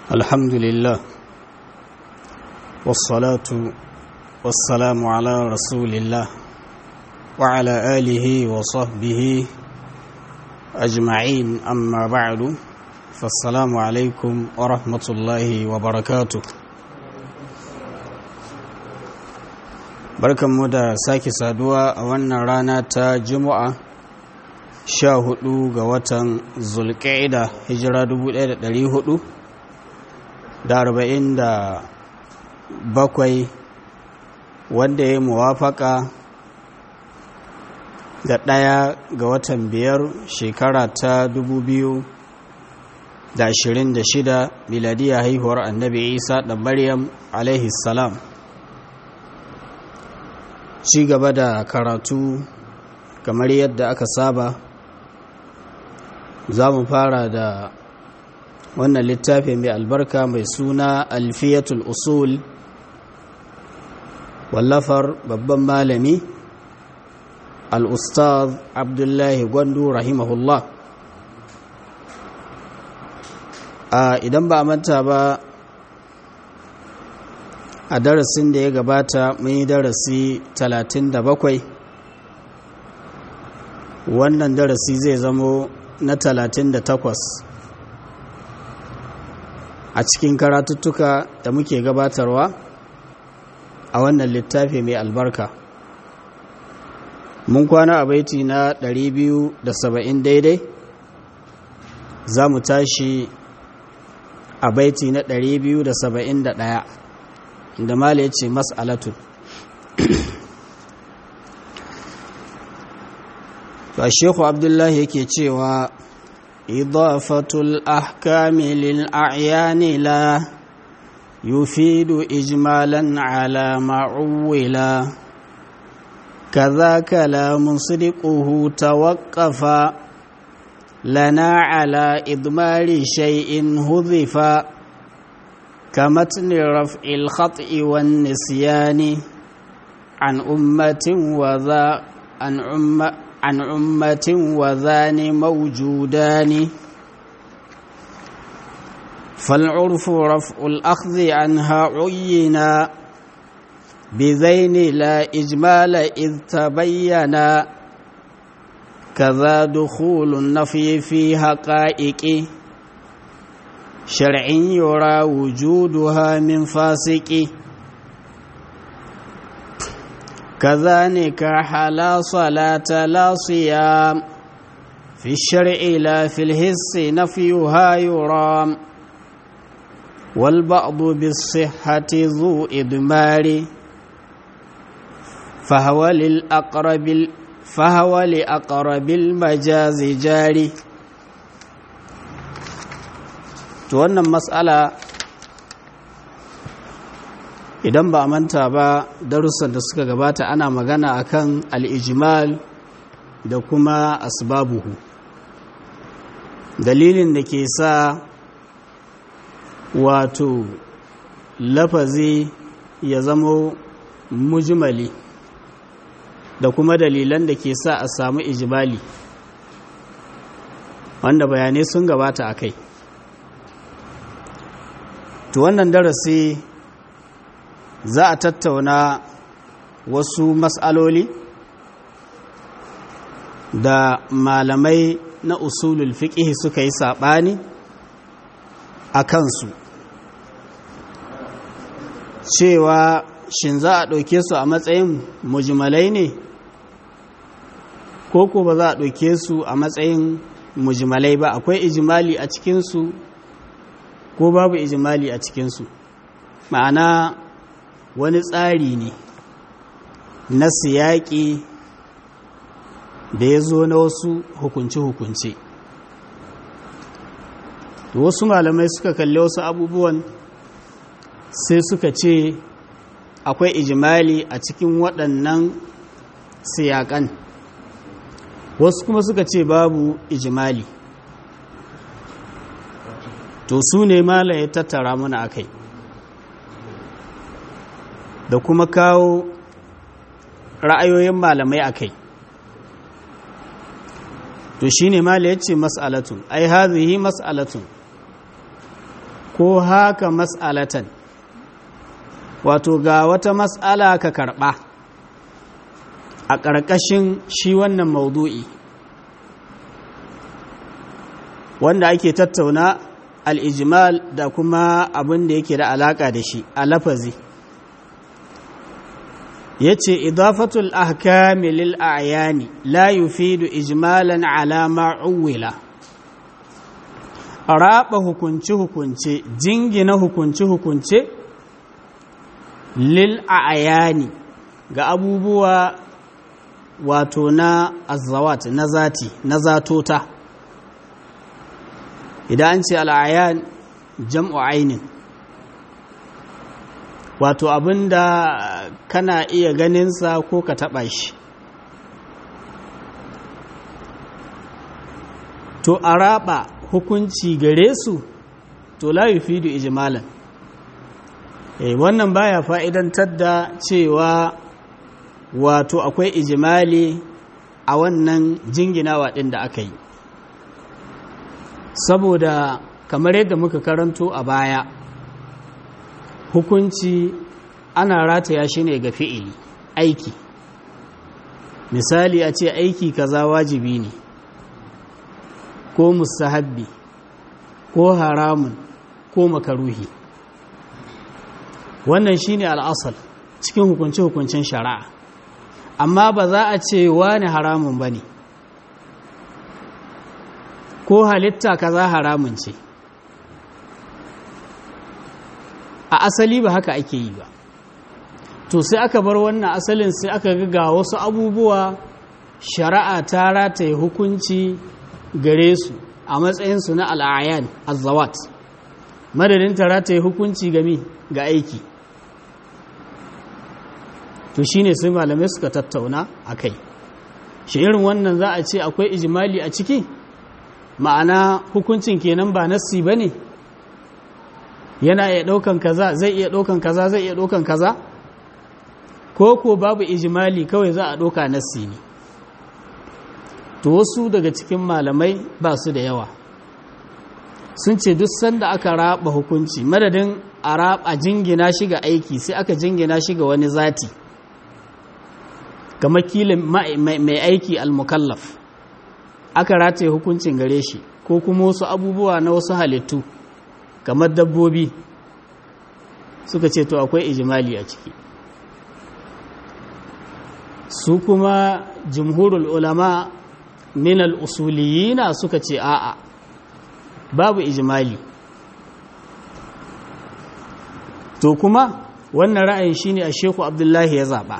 الحمد لله والصلاة والسلام على رسول الله وعلى آله وصحبه أجمعين أما بعد فالسلام عليكم ورحمة الله وبركاته barkanmu da sake saduwa a wannan rana ta juma'a sha hudu ga watan zulƙa'ida hijira 1400 da arba'in da bakwai wanda ya muwafaka da ɗaya ga watan biyar shekara ta dubu biyu da ashirin da shida miladiya haihuwar annabi isa da maryam alaihi salam ci gaba da karatu kamar yadda aka saba za mu fara da wannan littafi mai albarka mai suna alfiyatul usul wallafar babban malami al-ustaz abdullahi gwandu rahimahullah a idan ba a manta ba a darasin da ya gabata mun yi darasi 37 wannan darasi zai zamo na 38 a cikin karatuttuka da muke gabatarwa a wannan littafi mai albarka mun kwana a baiti na 270 daidai za mu tashi a baiti na 271 da mala ya ce mas'alatu ba shekhu abdullahi yake cewa إضافة الأحكام للأعيان لا يفيد إجمالا على ما عولا كذاك لا مصدقه توقفا لنا على إضمار شيء هذفا كمتن رفع الخطأ والنسيان عن أمة وذا عن أمة عن أمة وذان موجودان فالعرف رفع الأخذ عنها عينا بذين لا إجمال إذ تبينا كذا دخول النفي في حقائق شرع يرى وجودها من فاسق كذلك حلا صلاة لا صيام في الشرع لا في الهس نفيها يرام والبعض بالصحة ذو إدمار فهو للأقرب فهو لأقرب المجاز جاري توانا مسألة idan ba a manta ba darussan da suka gabata ana magana akan al'ijimal da kuma asbabuhu dalilin da ke sa wato lafazi ya zamo mujimali da kuma dalilan da ke sa a samu ijimali wanda bayanai sun gabata a kai to wannan darasi za a tattauna wasu matsaloli da malamai na usulul fiqh suka yi saɓani a kansu cewa shin za a ɗauke su a matsayin mujmalai ne ko ko ba za a ɗauke su a matsayin mujmalai ba akwai ijimali a cikinsu ko babu ijimali a cikinsu ma'ana wani tsari ne na siyaƙi da ya zo na wasu hukunce-hukunce wasu malamai suka kalli wasu abubuwan sai suka ce akwai ijimali a cikin waɗannan siyaƙan wasu kuma suka ce babu ijimali to su ne mala ya tattara mana a kai da kuma kawo ra'ayoyin malamai a kai to shine mala yace mas'alatun ai hadhihi mas'alatun ko haka mas'alatan wato ga wata mas'ala ka karɓa a ƙarƙashin shi wannan maudu'i wanda ake tattauna al'ijimal da kuma abin da yake da alaƙa da shi a lafazi ya ce idafatul ahkami lil a'yani la yufidu ijmalan alama uwila raba hukunce-hukunce jingina hukunce-hukunce lil a'yani ga abubuwa wato na azawat na zati na zatota idan an ce al'ayan jam'u ainin wato abinda kana iya ganinsa ko ka taɓa shi to a raba hukunci gare su to la yufidu ijmalan eh wannan baya fa'idantar da cewa wato akwai ijimali a wannan jinginawa ɗin da aka yi saboda kamar yadda muka karanto a baya hukunci ana rataya shi ne ga fi'ili aiki misali a ce aiki kaza wajibi ne ko mustahabbi ko haramun ko makaruhi wannan shine al'asal cikin hukunce-hukuncen shari'a amma ba za a ce wani haramun ba ne ko halitta kaza haramun ce a asali ba haka ake yi ba to sai aka bar wannan asalin sai aka ga wasu abubuwa shari'a ta rataye hukunci gare su a matsayinsu na al'ayan azawat madadin ta rataye hukunci gami ga aiki to shine sai malamai suka tattauna a kai shi irin wannan za a ce akwai ijimali a ciki ma'ana hukuncin kenan ba nassi ba ne yana iya ɗaukan kaza zai iya ɗaukan kaza zai iya ɗaukan kaza ko ko babu ijimali kawai za a ɗauka nassi ne to wasu daga cikin malamai ba su da yawa sun ce duk sanda aka raba hukunci madadin a raba jingina shi ga aiki sai aka jingina shi ga wani zati kamar kilin mai aiki al-mukallaf aka rataye hukuncin gare shi ko kuma wasu abubuwa na wasu halittu kamar dabbobi suka ce to akwai ijimali a ciki su kuma jumhurul ulama min al-usuliyina suka ce a'a babu ijimali to kuma wannan ra'ayin shine a sheku abdullahi ya zaba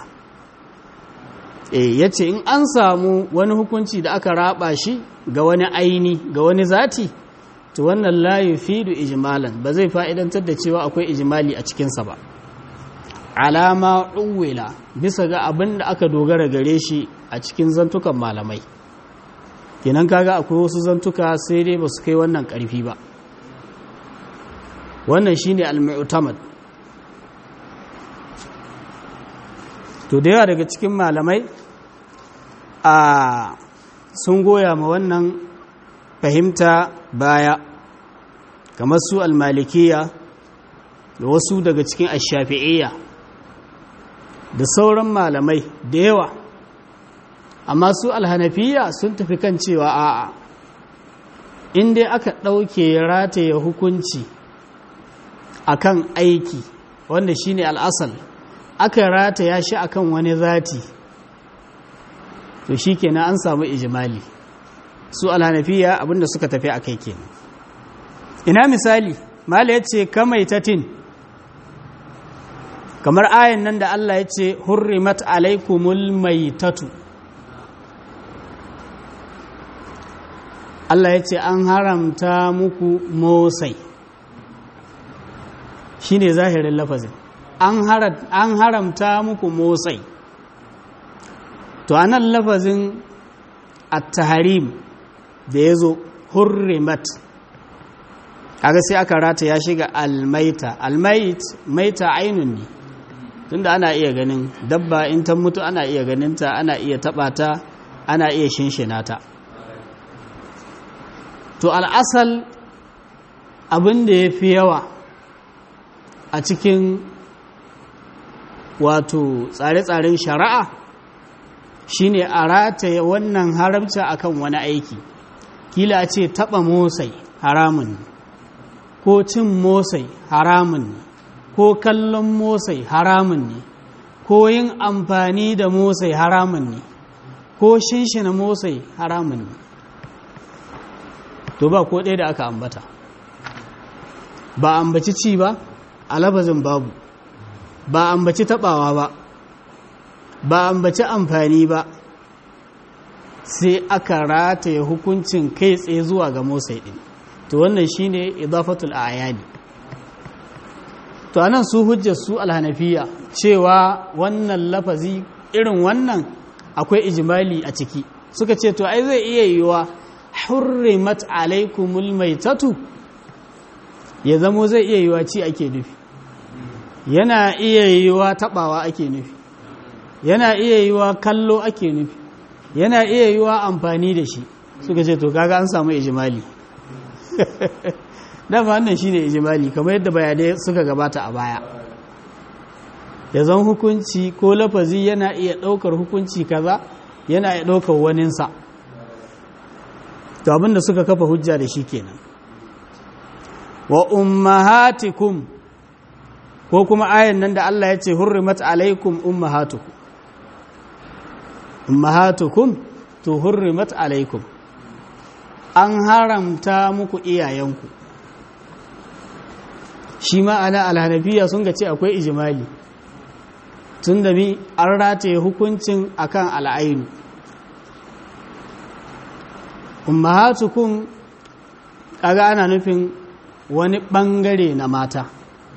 ya ce in an samu wani hukunci da aka raba shi ga wani aini ga wani zati to wannan layu fidu ijimalan ba zai fa'idantar da cewa akwai ijimali a cikinsa ba alama uwila bisa ga abin da aka dogara gare shi a cikin zantukan malamai kenan kaga akwai wasu zantuka sai dai ba su kai wannan ƙarfi ba wannan shine al-mu'tamad to da yawa daga cikin malamai a sun goya ma wannan fahimta baya kamar su almalikiya da wasu daga cikin ashafi'iyya da sauran malamai da yawa amma su alhanafiya sun tafi kan cewa a'a inda aka ɗauke rataye hukunci akan aiki wanda shine al'asal aka rataya shi akan wani zati to shi kenan an samu ijimali su alhanafiya abinda suka tafi a kai kenan ina misali mala ya ce kamaitatin kamar ayan nan da Allah ya ce hurrimat alaikumul maitatu Allah ya ce an haramta muku motsai shi ne zahirin lafazin an haramta muku motsai to anan lafazin at-tahrim da ya zo hurrimat kaga sai aka rata ya shiga almaita almait maita ainun ne tunda ana iya ganin dabba in ta mutu ana iya ganinta ana iya taba ta ana iya shinshina ta to al'asal abin da ya fi yawa a cikin wato tsare-tsaren shari'a shine a rataye wannan haramci akan wani aiki kila ce taba motsai haramun ko cin motsai haramun ne ko kallon motsai haramun ne ko yin amfani da motsai haramun ne ko shinshina motsai haramun ne to ba ko ɗaya da aka ambata ba ambaci ci ba a labazin babu ba ambaci taɓawa ba ba ambaci amfani ba sai aka rataye hukuncin kai tsaye zuwa ga motsai ɗin to wannan shine idafatul ayani to anan su hujjar su alhanafiya cewa wannan lafazi irin wannan akwai ijimali a ciki suka ce to ai zai iya yiwa hurrimat alaikumul maitatu ya zamo zai iya yiwa ci ake nufi yana iya yiwa tabawa ake nufi yana iya yiwa kallo ake nufi yana iya yiwa amfani da shi suka ce to kaga an samu ijimali dama wannan shine ijimali kamar yadda bayanai suka gabata a baya ya zan hukunci ko lafazi yana iya ɗaukar hukunci kaza yana iya ɗaukar waninsa to abinda suka kafa hujja da shi kenan wa ummahatikum ko kuma ayan nan da Allah ya ce hurrimat alaikum ummahatukum ummahatukum to hurrimat alaikum an haramta muku iyayenku shi ma'ana alhanafiya sun ga ce akwai ijimali tun da bi an rataye hukuncin akan al'ainu ummahatukum kaga ana nufin wani bangare na mata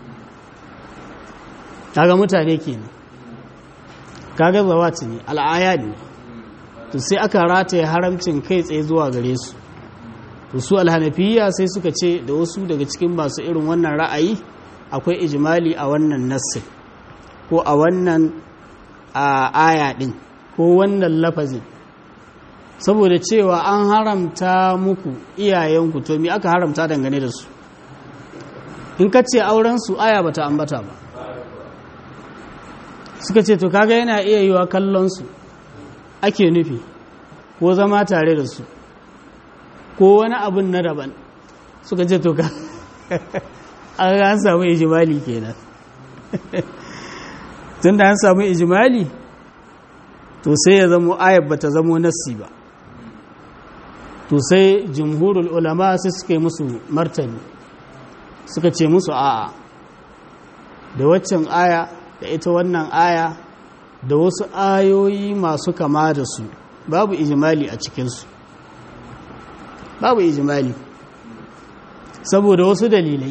kaga mutane kenan kaga zawati ne al'aya ne to sai aka rataye haramcin kai tsaye zuwa gare su to su alhanafiya sai suka ce da wasu daga cikin masu irin wannan ra'ayi akwai ijimali a wannan nassin ko a wannan aya din ko wannan lafazin saboda cewa an haramta muku iyayenku to mi aka haramta dangane da su in ka ce aurensu aya bata ambata ba suka ce to kaga yana iya yiwa kallonsu ake nufi ko zama tare da su ko wani abin na daban suka ce to ka an samu ijimali kenan tun da an samu ijimali to sai ya zamo ayat bata zamo nassi ba to sai jumhurul ulama sai suka yi musu martani suka ce musu a'a da waccan aya da ita wannan aya da wasu ayoyi masu kama da su babu ijimali a cikinsu babu ijimali saboda wasu dalilai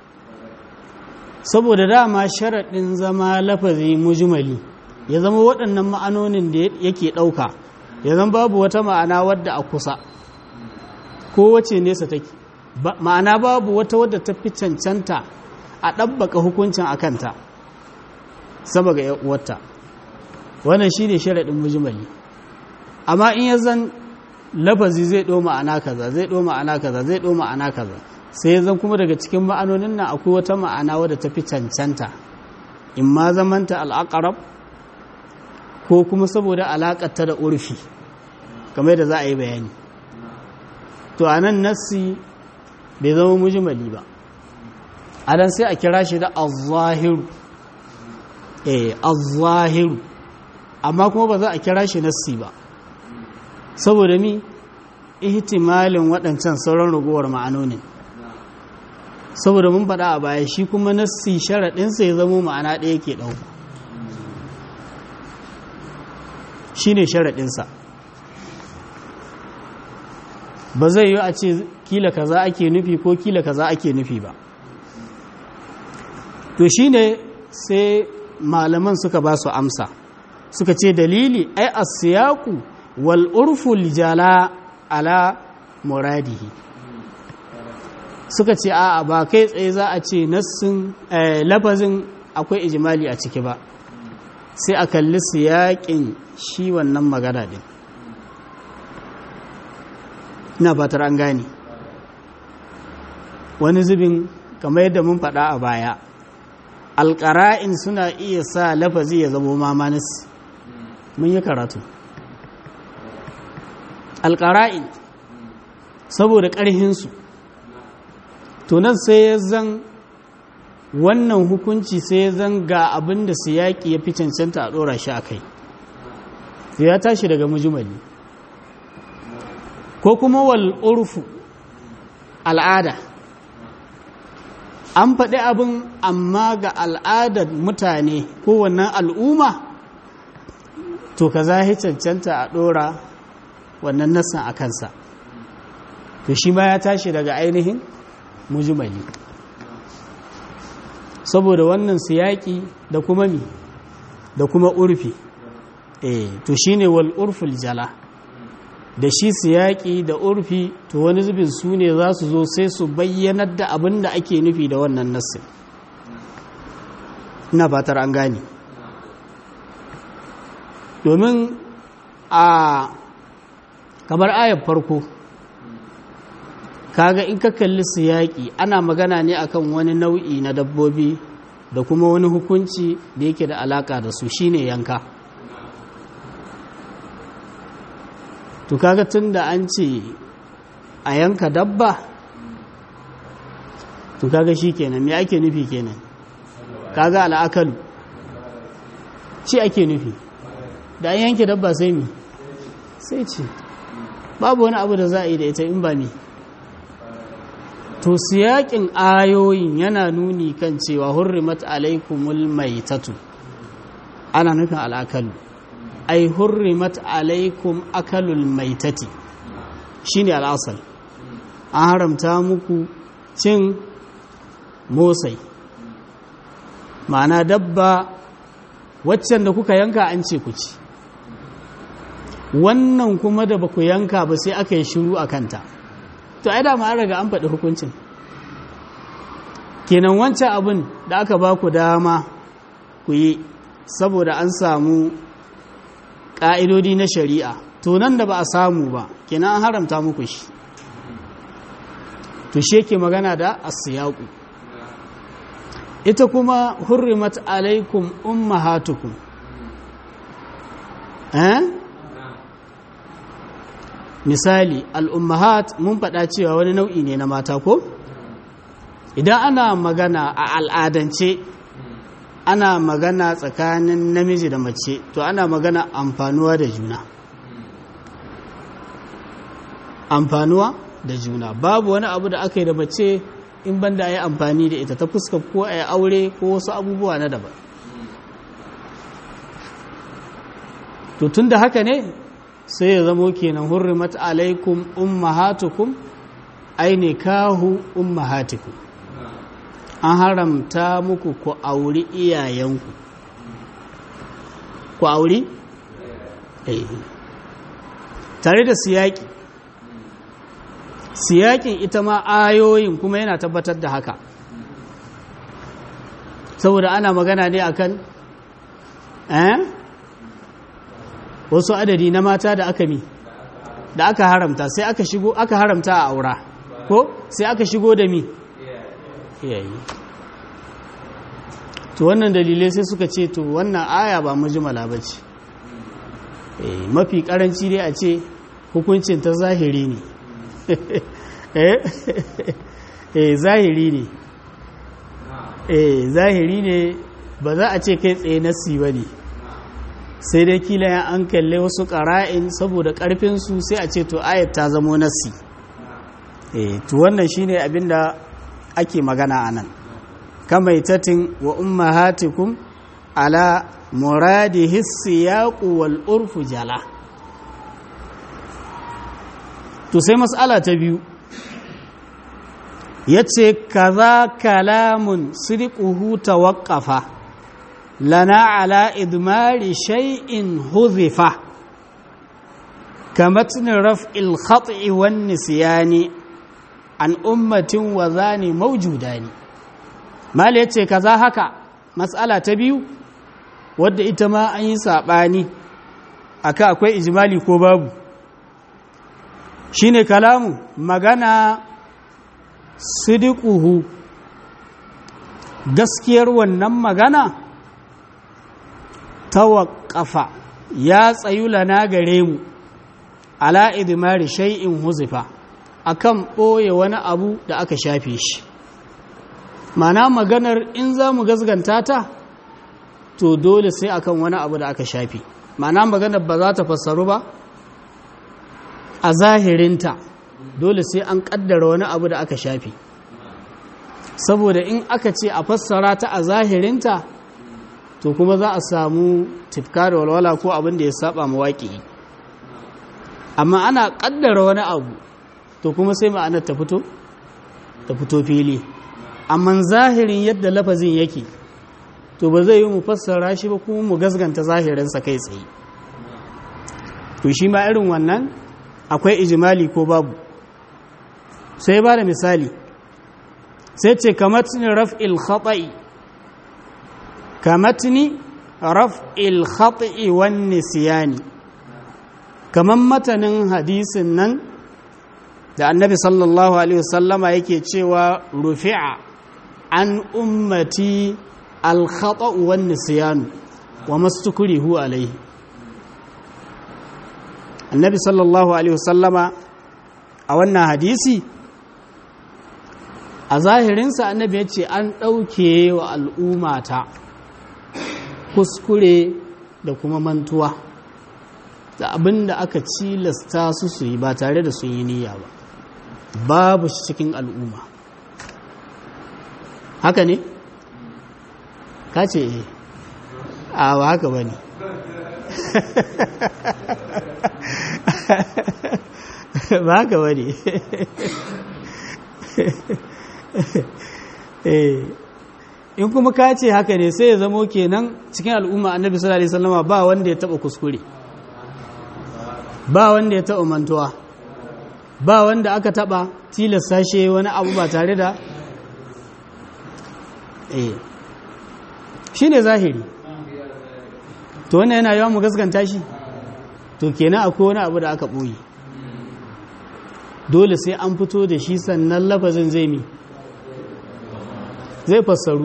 saboda dama sharaɗin zama lafazi mujimali ya zama waɗannan ma'anonin da yake ɗauka ya zama babu wata ma'ana wadda a kusa ko wace nesa take ma'ana babu wata wadda ta fi cancanta a ɗabbaka hukuncin a kanta sama ga wata wannan shi ne sharaɗin mujimali amma in ya zan lafazi zai ɗo ma'ana kaza zai ɗo ma'ana kaza zai ɗo ma'ana kaza sai ya zan kuma daga cikin ma'anonin nan akwai wata ma'ana wadda ta fi cancanta in ma zamanta al'aƙarab ko kuma saboda alaƙarta da urfi kamar da za a yi bayani to a nan nassi bai zama mujimali ba a nan sai a kira shi da azahiru eh azahiru amma kuma ba za a kira shi nassi ba saboda mi ihtimalin waɗancan sauran ragowar ma'anonin saboda mun faɗa a baya shi kuma nassi sharaɗinsa ya zama ma'ana ɗaya ke ɗauka shi ne sharaɗinsa ba zai yi a ce kila kaza ake nufi ko kila kaza ake nufi ba to shi ne sai malaman suka ba su amsa suka ce dalili ai asiyaku wal urful jala ala muradihi suka ce a ba kai tsaye za a ce nassin lafazin akwai ijimali a ciki ba sai a kalli siyaƙin shi wannan magana din ina fatar an gane wani zubin kamar yadda mun faɗa a baya alƙara'in suna iya sa lafazi ya zamo mamanis mun yi karatu alƙara'in saboda ƙarhinsu tunan sai ya zan wannan hukunci sai ya zan ga abin da su yaƙi ya fi cancanta a ɗora shi a kai ya tashi daga mujimali ko kuma wal urfu al'ada an faɗi abin amma ga al'adar mutane ko wannan al'umma to ka zahi cancanta a ɗora wannan nassan a kansa to shi ma ya tashi daga ainihin mujimali saboda wannan siyaki da kuma mi da kuma urfi eh to shine wal urful jala da shi siyaki da urfi to wani zubin su ne za su zo sai su bayyanar da abin da ake nufi da wannan nassin ina fatar an gane domin a kamar ayar farko kaga in ka kalli siyaki ana magana ne akan wani nau'i na dabbobi da kuma wani hukunci da yake da alaka da su shine yanka to kaga tun da an ce a yanka dabba to kaga shi kenan me ake nufi kenan kaga al'akalu ci ake nufi da an yanke dabba sai mi sai ce babu wani abu da za a yi da ita in ba mi to siyakin ayoyin yana nuni kan cewa hurrimat alaikumul maitatu ana nufin al'akalu ai hurrimat alaikum akalul maitati shine al'asal an haramta muku cin motsai ma'ana dabba waccan da kuka yanka an ce ku ci wannan kuma da ba ku yanka ba sai aka yi shiru a kanta to ai dama an raga an faɗi hukuncin kenan wancan abin da aka ba ku dama ku yi saboda an samu ƙa'idodi na shari'a to nan da ba a samu ba kenan an haramta muku shi to shi yake magana da asiyaku ita kuma hurrimat alaikum ummahatukum eh misali al'ummahat mun faɗa cewa wani nau'i ne na mata ko idan ana magana a al'adance ana magana tsakanin namiji da mace to ana magana amfanuwa da juna amfanuwa da juna babu wani abu da aka yi da mace in banda a yi amfani da ita ta fuska ko a yi aure ko wasu abubuwa na daban to tun da haka ne sai ya zamo kenan hurrimat alaikum ummahatukum aine kahu ummahatikum an haramta muku ku auri iyayenku ku auri eh tare da siyaki siyakin ita ma ayoyin kuma yana tabbatar da haka saboda ana magana ne akan eh wasu adadi na mata da aka mi da aka haramta sai aka shigo aka haramta a aura ko sai aka shigo da mi iyayi to wannan dalilai sai suka ce to wannan aya ba mujmala bace eh mafi karanci dai a ce hukuncin ta zahiri ne eh zahiri ne eh zahiri ne ba za a ce kai tsaye nasi ba ne sai dai kila ya an kalle wasu ƙara'in saboda ƙarfinsu sai a ce to ayat ta zamo nasi eh to wannan shine abinda ake magana a nan kamaitatin wa ummahatikum ala muradi hissiyaqu wal urfu jala to sai mas'ala ta biyu yace kaza kalamun sidquhu tawaqqafa lana ala idmari shay'in huzifa kamatn raf'il khat'i wan nisyani an ummatin wa zani mawjudani mal yace kaza haka mas'ala ta biyu wadda ita ma an yi sabani aka akwai ijmali ko babu shine kalamu magana sidiquhu gaskiyar wannan magana tawaqqafa ya tsayu lana gare mu ala idmari shay'in huzifa akan ɓoye wani abu da aka shafe shi mana maganar in za mu gazganta ta to dole sai akan wani abu da aka shafe mana maganar ba za ta fassaru ba a zahirinta dole sai an kaddara wani abu da aka shafe saboda in aka ce a fassara ta a zahirinta to kuma za a samu tifka da walwala ko abin da ya saba mawaƙi amma ana kaddara wani abu to kuma sai ma'anar ta fito ta fito fili amma zahirin yadda lafazin yake to ba zai yi mu fassara shi ba kuma mu gasganta zahirinsa kai tsaye to shi ma irin wannan akwai ijimali ko babu sai ba da misali sai ce kamatni raf'il khata'i kamatni raf'il khata'i wan nisyani kaman matanin hadisin nan da annabi sallallahu alaihi wasallama yake cewa rufi'a an ummati al-khata'u wan nisyanu wa mastukrihu alaihi annabi sallallahu alaihi wasallama a wannan hadisi a zahirinsa annabi ya ce an ɗauke wa al'ummata kuskure da kuma mantuwa da abin da aka cilasta su su yi ba tare da sun yi niyya ba babu shi cikin al'umma haka ne? ka ce a ba haka ba ne ba haka ba ne in kuma ka ce haka ne sai ya zamo kenan cikin al'umma annabi sallallahu alaihi wasallama ba wanda ya taba kuskure ba wanda ya taba mantuwa ba wanda aka taba tilasta shi wani abu ba tare da eh shine zahiri to wannan yana yawan mu gaskanta shi to kenan akwai wani abu da aka boye dole sai an fito da shi sannan lafazin zai mi zai fassaru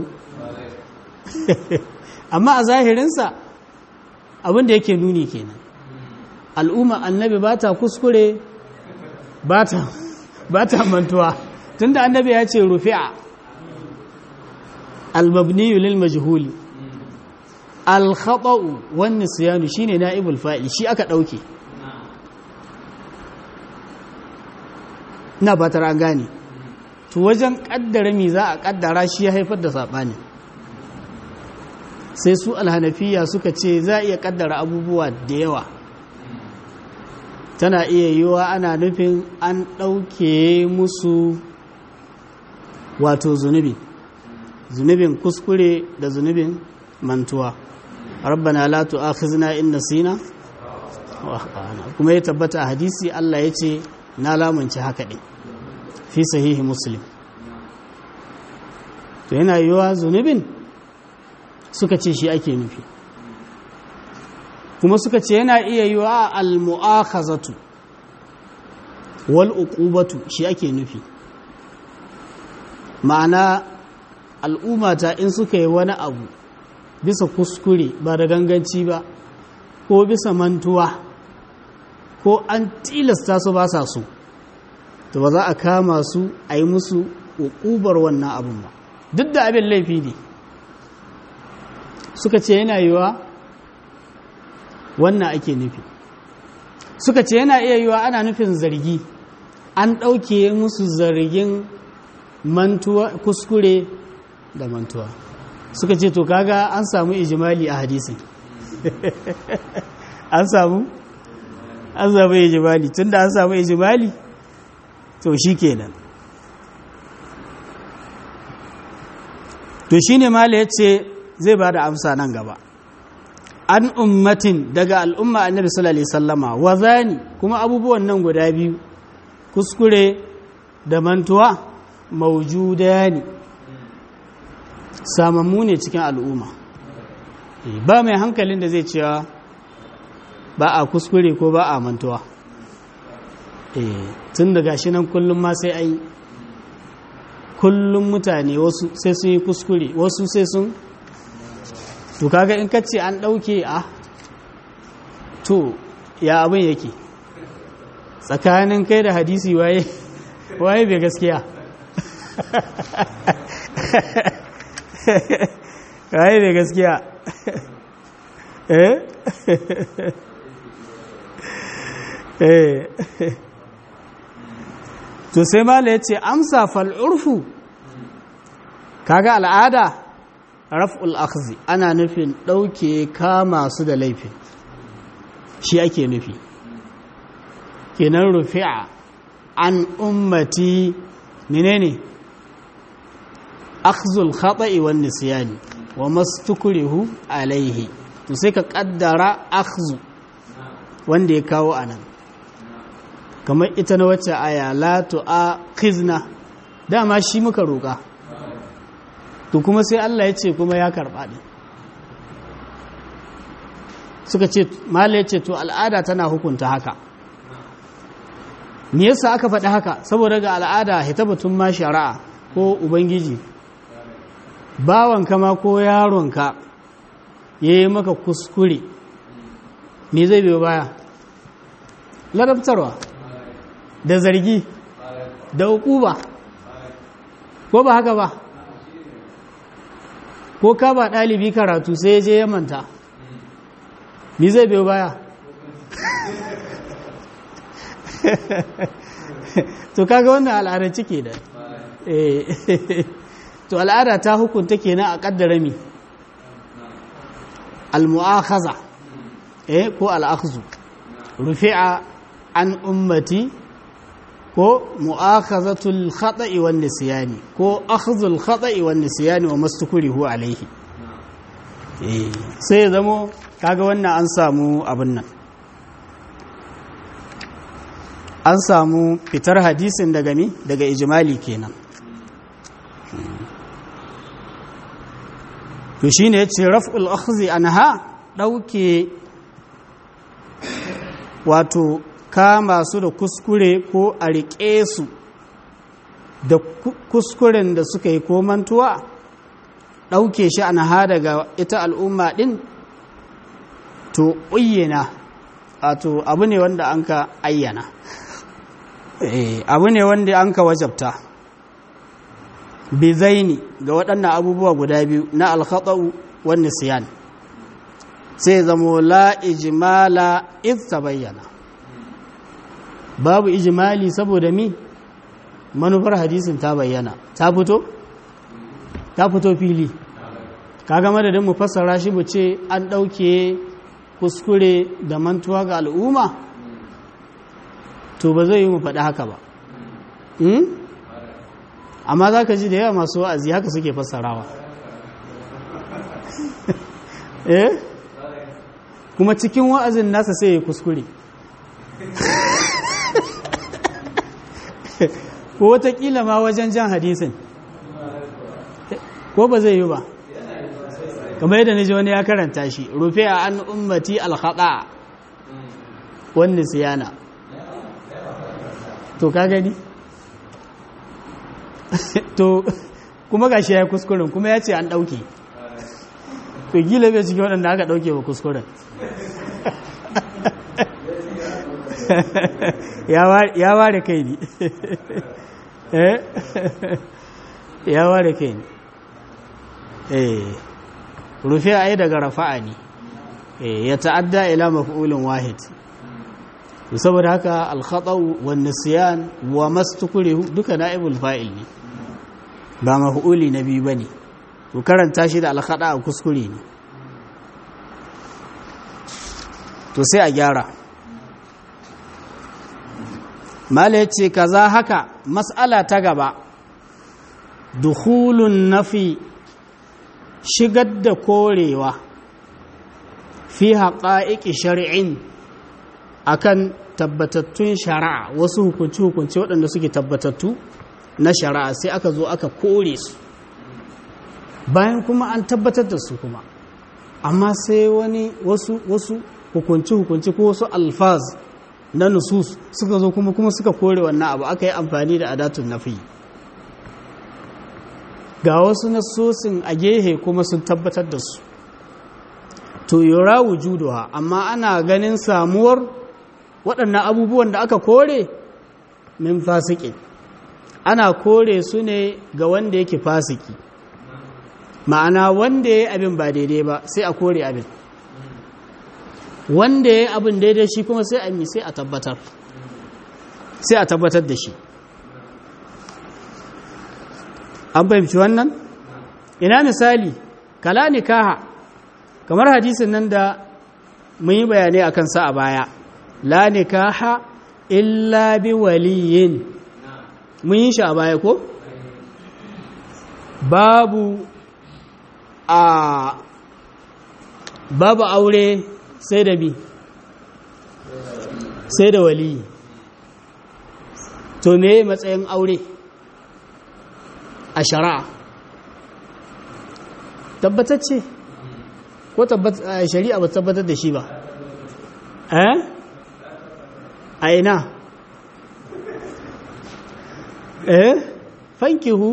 amma a zahirinsa abin da yake nuni kenan al'umma annabi ba ta kuskure ba ta mantuwa tunda annabi ya ce rufi'a al-mabniyu lil majhuli al-khata'u wan nisyanu shine na'ibul fa'il shi aka dauke ina ba an gane to wajen kaddara mi za a kaddara shi ya haifar da saɓani sai su alhanafiya suka ce za a iya kaddara abubuwa da yawa tana iya yiwa ana nufin an ɗauke musu wato zunubi zunubin kuskure da zunubin mantuwa rabbana la tu'akhizna in nasina kuma ya tabbata a hadisi Allah ya ce na lamunci haka ɗin fi sahihi muslim to yana yiwuwa zunubin suka ce shi ake nufi kuma suka ce yana iya yiwuwa al-mu'akhazatu wal uqubatu shi ake nufi ma'ana al'ummata in suka yi wani abu bisa kuskure ba da ganganci ba ko bisa mantuwa ko an tilasta su ba sa so to ba za a kama su a yi musu uƙubar wannan abin ba duk da abin laifi ne suka ce yana yiwa wannan ake nufi suka ce yana iya yiwa ana nufin zargi an ɗauke musu zargin mantuwa kuskure da mantuwa suka ce to kaga an samu ijimali a hadisin an samu an samu ijimali tunda an samu ijimali to shi kenan to shi ne mala ya ce zai ba da amsa nan gaba an ummatin daga al'umma annabi sallallahu alaihi sallama wa zani kuma abubuwan nan guda biyu kuskure da mantuwa maujuda ne samammu ne cikin al'umma ba mai hankalin da zai cewa ba a kuskure ko ba a mantuwa tun da gashi nan kullum ma sai ai kullum mutane wasu sai sun yi kuskure wasu sai sun to kaga in kace an ɗauke a to ya abin yake tsakanin kai da hadisi waye waye bai gaskiya waye bai gaskiya eh eh to sai mala ya ce amsa fal'urfu kaga al'ada raf'ul akhzi ana nufin ɗauke kama su da laifin shi ake nufi kenan rufi'a an ummati menene akhzul khata'i wan nisyani wa mastukrihu alaihi to sai ka kaddara akhzu wanda ya kawo anan kamar ita na wacce aya la tu'akhizna dama shi muka roƙa to kuma sai Allah ya ce kuma ya karɓa ɗin suka ce mala ya ce to al'ada tana hukunta haka me yasa aka faɗi haka saboda ga al'ada hitabatun ma shari'a ko ubangiji bawanka ma ko yaronka ya yi maka kuskure me zai biyo baya ladabtarwa da zargi da hukuba ko ba haka ba ko ka ba ɗalibi karatu sai ya je ya manta mi zai biyo baya to kaga wannan al'adar cike da to al'ada ta hukunta kenan a kaddara mi al-mu'akhaza eh ko al-akhzu rufi'a an ummati ko mu'akhazatul khata'i wan nisyani ko akhdhul khata'i wan nisyani wa mastukrihu alayhi eh sai ya zamo kaga wannan an samu abin nan an samu fitar hadisin daga mi daga ijmali kenan to shine yace raf'ul akhzi anha dauke wato kama su da kuskure ko a riƙe su da kuskuren da suka yi ko mantuwa ɗauke shi an ha daga ita al'umma ɗin to uyyana wato abu ne wanda an ka ayyana abu ne wanda an ka wajabta bizaini ga waɗannan abubuwa guda biyu na alkhaɗa'u wani siyan sai zamo la ijimala ta bayyana babu ijimali saboda mi manufar hadisin ta bayyana ta fito ta fito fili kaga madadin mu fassara shi mu ce an ɗauke kuskure da mantuwa ga al'umma to ba zai yi mu faɗi haka ba amma za ka ji da yawa masu wa'azi haka suke fassarawa eh kuma cikin wa'azin nasa sai ya kuskure ko watakila ma wajen jan hadisin ko ba zai yi ba kamar yadda naji wani ya karanta shi rufe a an ummati alhaɗa wani siyana to ka gani to kuma gashi ya yi kuskuren kuma ya ce an ɗauke to gila bai cikin waɗanda aka ɗauke wa kuskuren ya ware kai ne ya ware kai ne rufe a yi daga rafa'a ne ya ta'adda ila maf'ulin wahid saboda haka alkhatau wa nisyan wa mastukure duka na'ibul fa'il ne ba maf'uli na biyu bane to karanta shi da alkhada a kuskure ne to sai a gyara mala ya ce kaza haka mas'ala ta gaba dukhulun nafi shigar da korewa fi haƙa'iƙi shari'in akan tabbatattun shari'a wasu hukunci-hukunci waɗanda suke tabbatattu na shari'a sai aka zo aka kore su bayan kuma an tabbatar da su kuma amma sai wani wasu wasu hukunci-hukunci ko wasu alfaz na nusus suka zo kuma kuma suka kore wannan abu aka yi amfani da adatun nafi ga wasu nasosin a gehe kuma sun tabbatar da su to yura wujuduha amma ana ganin samuwar waɗannan abubuwan da aka kore min fasiki ana kore su ne ga wanda yake fasiki ma'ana wanda ya yi abin ba daidai ba sai a kore abin wanda ya yi abin daidai shi kuma sai a mi sai a tabbatar sai a tabbatar da shi an fahimci wannan ina misali kala nikaha kamar hadisin nan da mun yi bayanai a kansa a baya la nikaha illa bi waliyin mun yi shi a baya ko babu a babu aure sai da bi sai da waliyi to me matsayin aure a shari'a tabbatacce ko shari'a ba tabbatar da shi ba eh a ina eh fankihu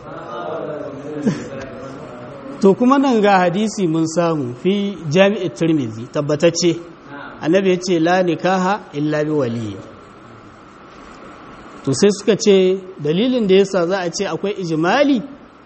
to kuma nan ga hadisi mun samu fi jami'ar turmizi tabbatacce annabi ya ce la nikaha illa bi waliyi to sai suka ce dalilin da yasa za a ce akwai ijimali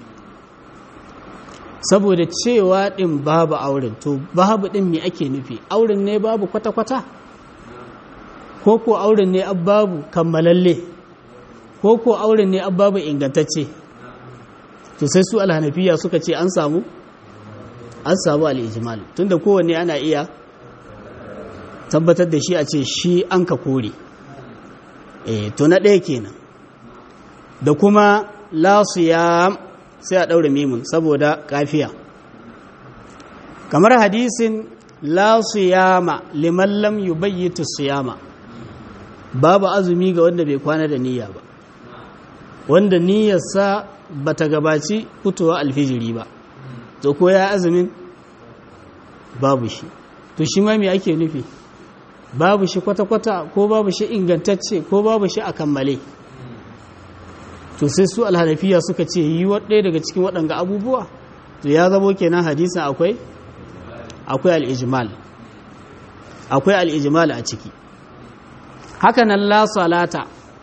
saboda cewa din babu auren to babu din me ake nufi auren ne babu kwata-kwata ko ko auren ne babu kammalalle ko ko auren ne babu ingantacce to sai su alhanafiya suka ce an samu an samu al'ijimal tunda kowanne ana iya tabbatar da shi a ce shi an ka kore e to na ɗaya kenan da kuma lasu ya sai a ɗaure mimun saboda kafiya kamar hadisin lasu yama liman lam yubayyitu siyama babu azumi ga wanda bai kwana da niyya ba wanda niyyarsa ba ta gabaci fitowa alfijiri ba to ko ya azumin babu shi to shi ma me ake nufi babu shi kwata-kwata ko babu shi ingantacce ko babu shi a kammale to sai su alhanafiya suka ce yi ɗaya daga cikin waɗanga abubuwa to ya zamo kenan hadisin akwai akwai al'ijimal akwai al'ijimal a ciki haka nan la salata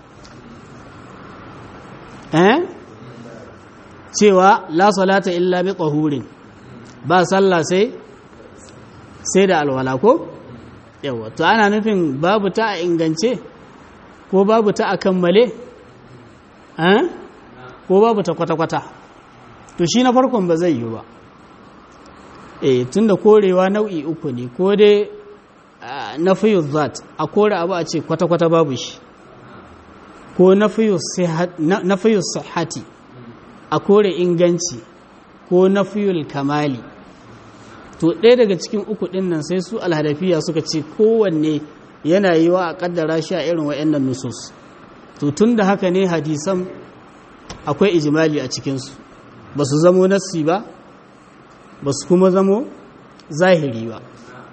eh cewa la salata illa bi tahurin ba sallah sai sai da alwala ko yawa to ana nufin babu ta a ingance ko babu ta a kammale eh ko babu ta kwata-kwata to shi na farkon ba zai yi ba eh tunda korewa nau'i uku ne ko dai na fiye zat a kore abu a ce kwata-kwata babu shi ko na fiye sahati a kore inganci ko na fiye kamali to ɗaya daga cikin uku ɗin nan sai su alhadafiya suka ce kowanne yana yi wa a ƙaddara shi a irin wa'annan nusus to tun da haka ne hadisan akwai ijimali a cikinsu ba su zamo nassi ba ba su kuma zamo zahiri ba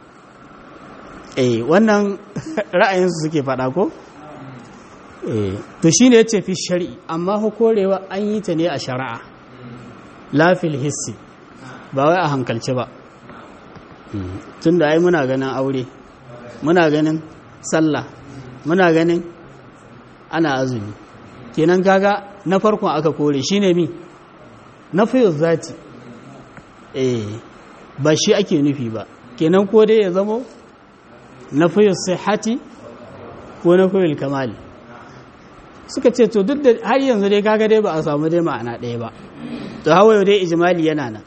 eh wannan ra'ayinsu suke faɗa ko eh to shine yace fi shari'i amma hukorewa an yi ta ne a shari'a la fil hissi ba wai a hankalce ba tunda ai muna ganin aure muna ganin sallah muna ganin ana azumi kenan kaga na farkon aka kore shine mi na fiye zati eh ba shi ake nufi ba kenan ko dai ya zamo na fiye sihati ko na fiye kamali suka ce to duk da har yanzu dai kaga dai ba a samu dai ma'ana ɗaya ba to hawaye dai ijimali yana nan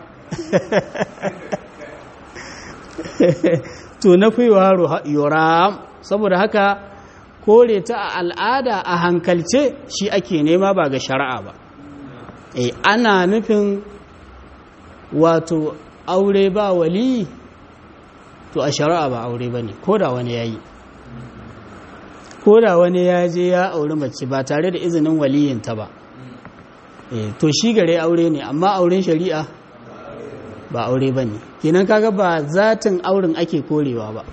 to na fiye yoram saboda haka kore ta a al'ada a hankalce shi ake nema ba ga shari'a ba e ana nufin wato aure ba wali to a shari'a ba aure ba ne ko da wani ya yi ko da wani ya je ya auri mace ba tare da izinin waliyinta ba e to shi gare aure ne amma auren shari'a ba aure ba ne kenan kaga ba zatin auren ake korewa ba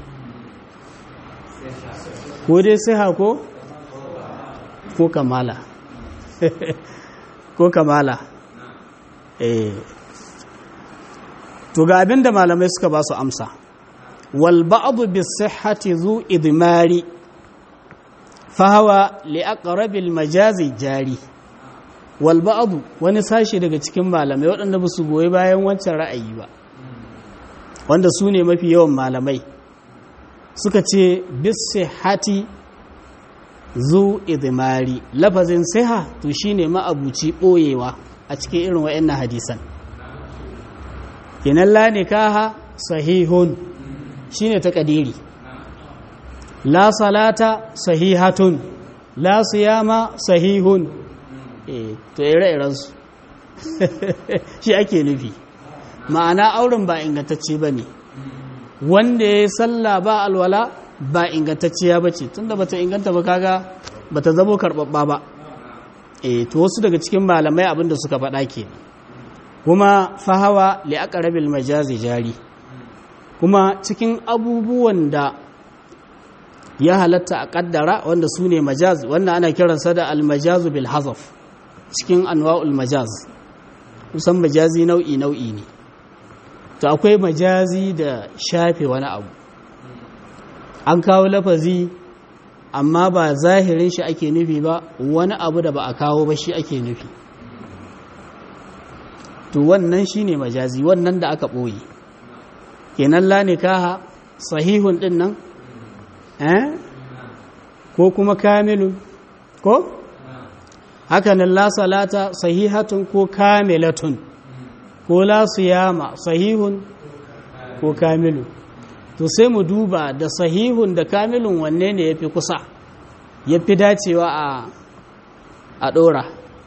ko dai siha ko ko kamala ko kamala eh to ga abin da malamai suka ba su amsa wal ba'du bis sihhati zu idmari fa hawa li aqrabil majazi jari wal ba'du wani sashi daga cikin malamai waɗanda ba su goyi bayan wancan ra'ayi ba wanda su ne mafi yawan malamai suka ce bis sihhati zu idmari lafazin siha to shine ma'abuci boyewa a cikin irin wayannan hadisan kinan la nikaha sahihun shine takadiri la salata sahihatun la siyama sahihun eh to ire-iren su shi ake nufi ma'ana auren ba ingantacce bane wanda ya sallah ba alwala ba ingantacciya ba ce tunda bata inganta ba kaga bata zamo karɓaɓɓa ba e to wasu daga cikin malamai abinda suka faɗa ke kuma fahawa li aqrabil majazi jari kuma cikin abubuwan da ya halatta a kaddara wanda su ne majaz wanda ana kiransa da almajazu bil hazaf cikin anwa'ul majaz kusan majazi nau'i nau'i ne to akwai majazi da shafe wani abu an kawo lafazi amma ba zahirin shi ake nufi ba wani abu da ba a kawo ba shi ake nufi to wannan shi ne majazi wannan da aka ɓoye kenan la nikaha sahihun ɗin nan eh ko kuma kamilun ko hakanan la salata sahihatun ko kamilatun ko la siyama sahihun ko kamilun to sai mu duba da sahihun da kamilun wanne ne ya fi kusa ya fi dacewa a ɗora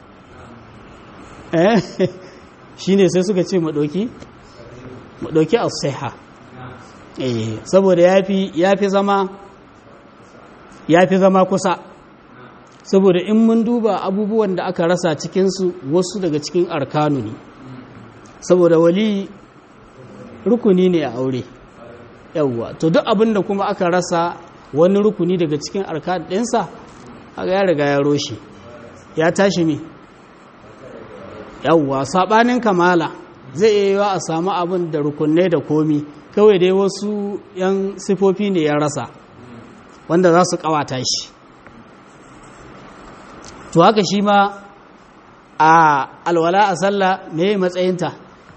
shi ne sai suka ce maɗoki maɗoki a saiha saboda ya fi zama ya fi zama kusa saboda in mun duba abubuwan da aka rasa cikinsu wasu daga cikin arkanu ne saboda wali rukuni ne a aure yawwa to duk abin da kuma aka rasa wani rukuni daga cikin arkan ɗinsa aka ya riga ya roshe ya tashi me yawwa saɓanin kamala zai iya yiwa a samu abin da rukunai da komi kawai dai wasu 'yan sifofi ne ya rasa wanda za su ƙawata shi to haka shi ma a alwala a sallah me matsayinta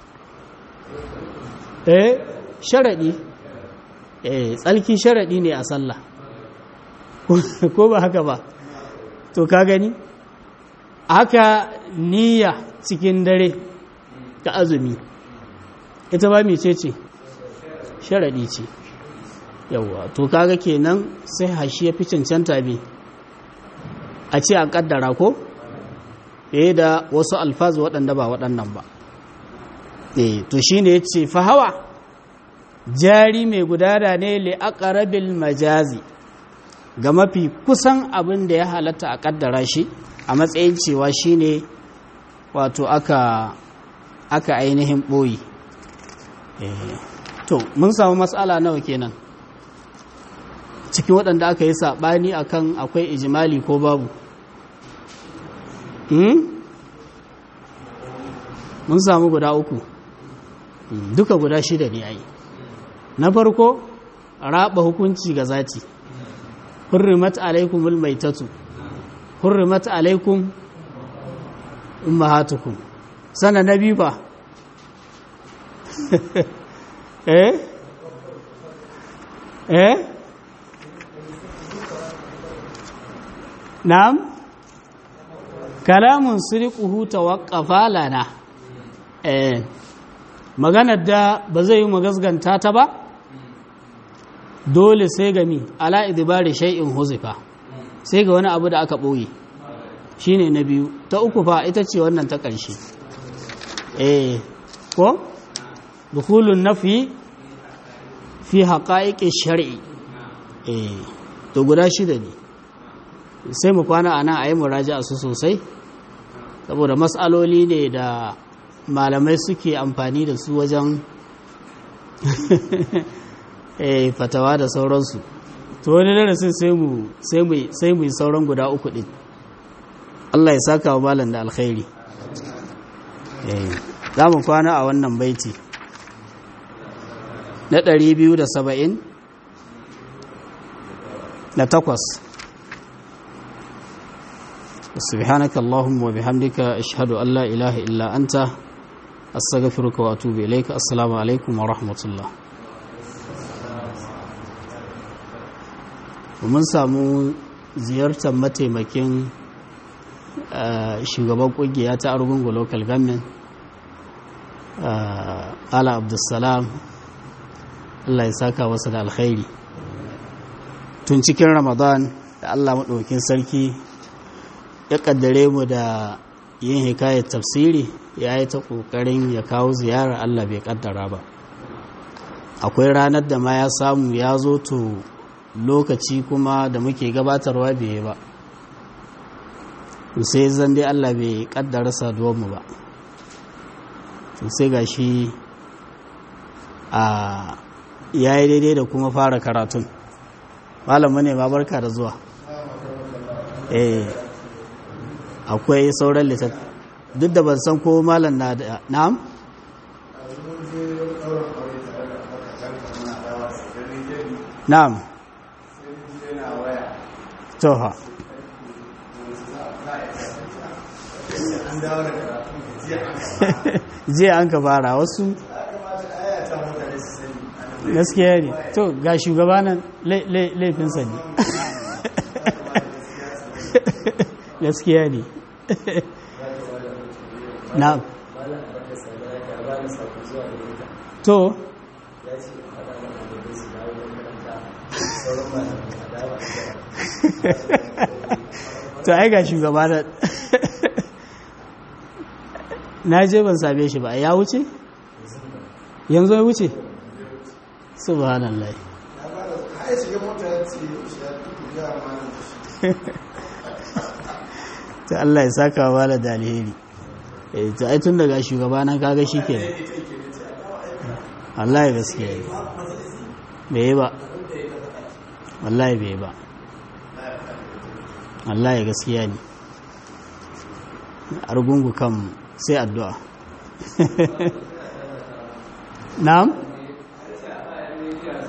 eh sharaɗi eh tsalki sharaɗi ne a sallah ko ba haka ba to ka gani haka niyya cikin dare ta azumi ita ba mece ce sharaɗi ce yauwa to kaga kenan sai hashi ya fi cancanta bi a ce a kaddara ko eh da wasu alfazu waɗanda ba waɗannan ba eh to shine yace fa hawa jari mai gudana ne li aqrabil majazi ga mafi kusan abin da ya halatta a kaddara shi a matsayin cewa shine wato aka aka ainihin boyi eh to mun samu matsala nawa kenan cikin waɗanda aka yi saɓani akan akwai ijimali ko babu mun samu guda uku duka guda shida ne ai na farko raba hukunci ga zati hurrimat alaikum almaitatu hurrimat alaikum ummahatukum sana na biyu ba eh eh na'am kalamun siriquhu tawaqqafa lana eh maganar da ba zai yi magasganta ta ba dole sai ga mi ala idibari shay'in huzifa sai ga wani abu da aka boye shine na biyu ta uku fa ita ce wannan ta ƙarshe eh ko dukhulun nafi fi haqa'iqi shar'i eh to guda shida ne sai mu kwana a nan a yi muraja su sosai saboda matsaloli ne da malamai suke amfani da su wajen fatawa da sauransu to wani darasin sai mu yi sauran guda uku ɗin Allah ya saka wa malam da alkhairi za mu kwana a wannan baiti na 270 na takwas سبحانك اللهم وبحمدك أشهد أن لا إله إلا أنت أستغفرك وأتوب إليك السلام عليكم ورحمة الله ومن سامو ziyartar mataimakin shugaban kungiya ta argungu local government ala abdulsalam allah ya saka masa da alkhairi tun cikin ramadan da allah maɗaukin sarki ya ƙaddare mu da yin hikayar tafsiri ya yi ta ƙoƙarin ya kawo ziyara allah bai ƙaddara ba akwai ranar da ma ya samu ya zo to lokaci kuma da muke gabatarwa bai ba sai zan dai Allah bai kaddara saduwarmu ba sai ga shi a yayi daidai da kuma fara karatun malamu ne ma barka da zuwa eh akwai sauran litat duk da ban san ko malam na da na'am na'am toha jiya an ka fara wasu gaskiya ne to ga shugaba nan laifinsa ne gaskiya ne na to to ai ga shugaba da na je ban same shi ba ya wuce yanzu ya wuce subhanallah ta Allah ya saka wa da alheri eh ta ai tun daga shugaba na kaga shikenan Allah ya gaskiya bai ba wallahi bai ba Allah ya gaskiya ne argungu kan sai addu'a na'am